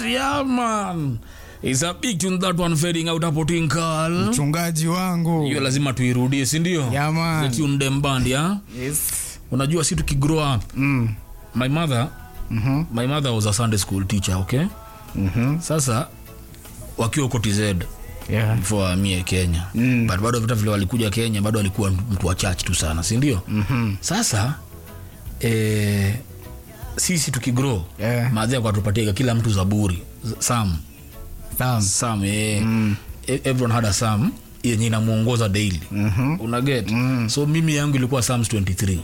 Yeah, man. It's a big tune that one fading out hapo Twinkle. mchungaji wangu Hiyo lazima tuirudie, si ndio? Yeah, man. The tune dem band, ya. yes. Unajua si tukigrow up. mm. My mother, Mhm. my mother was a Sunday school teacher, okay? Mhm. Sasa wakiwa huko TZ Yeah. before amie Kenya. Mm. But bado vita vile walikuja Kenya bado alikuwa mtu wa church tu sana, si ndio? Mhm. Sasa eh, sisi tukigrow Yeah. madhi akatupatia kila mtu zaburi Z- sam Sam. sam eh, e- everyone had a sam yenye inamuongoza daily Mhm. unaget so mimi yangu ilikuwa psalms 23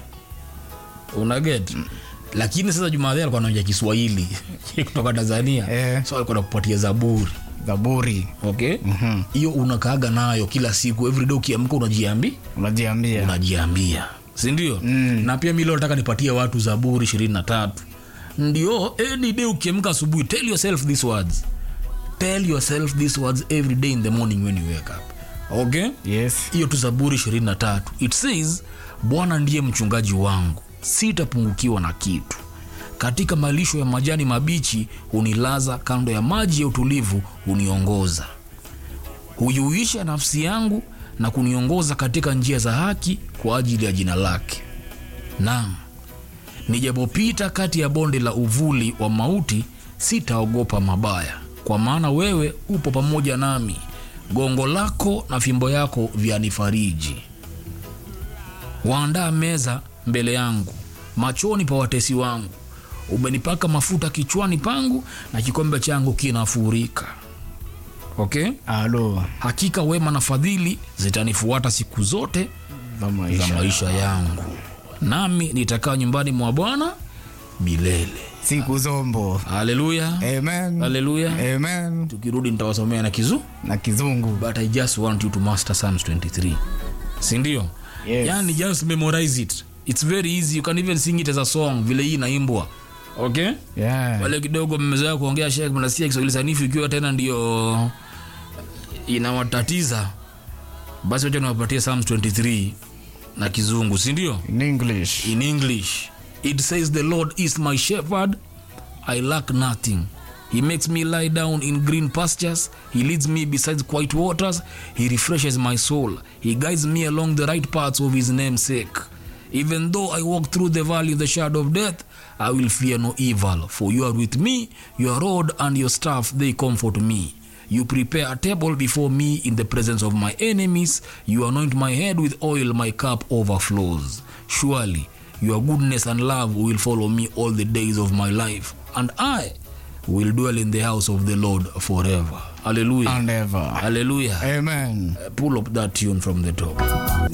unaget lakini sasa jumadhi alikuwa anaongea kiswahili kutoka tanzania Eh. so alikuwa nakupatia zaburi Zaburi okay hiyo unakaaga nayo kila siku everyday ukiamka unajiambi unajiambia unajiambia sindio mm. na pia mi leo nataka nipatie watu zaburi ishirini na tatu ndio any day ukiamka asubuhi tell yourself these words tell yourself these words every day in the morning when you wake up okay yes. hiyo tu zaburi ishirini na tatu it says bwana ndiye mchungaji wangu sitapungukiwa na kitu katika malisho ya majani mabichi hunilaza kando ya maji ya utulivu huniongoza huiuisha nafsi yangu na kuniongoza katika njia za haki kwa ajili ya jina lake naam nijapopita kati ya bonde la uvuli wa mauti sitaogopa mabaya kwa maana wewe upo pamoja nami gongo lako na fimbo yako vyanifariji waandaa meza mbele yangu machoni pa watesi wangu umenipaka mafuta kichwani pangu na kikombe changu kinafurika okay alo hakika wema na fadhili zitanifuata siku zote za za maisha maisha yangu nami nitakaa nyumbani mwa bwana milele siku zombo haleluya amen haleluya amen tukirudi nitawasomea na kizu na kizungu but i just want you to master psalms 23 sindio Yes. yani just memorize it it's very easy you can even sing it as a song vile hii inaimbwa okay yeah. wale kidogo mmezoea kuongea shek mnasikia kiswahili sanifu ikiwa tena ndio inawatatiza basi wacha niwapatie psalms 23 na kizungu sindio in english in english it says the lord is my shepherd i lack nothing he makes me lie down in green pastures he leads me beside quiet waters he refreshes my soul he guides me along the right paths of his name's sake even though i walk through the valley of the shadow of death i will fear no evil for you are with me your rod and your staff they comfort me you prepare a table before me in the presence of my enemies. You anoint my head with oil, my cup overflows. Surely your goodness and love will follow me all the days of my life, and I will dwell in the house of the Lord forever. Hallelujah. and ever Hallelujah. amen Pull up that tune from the top.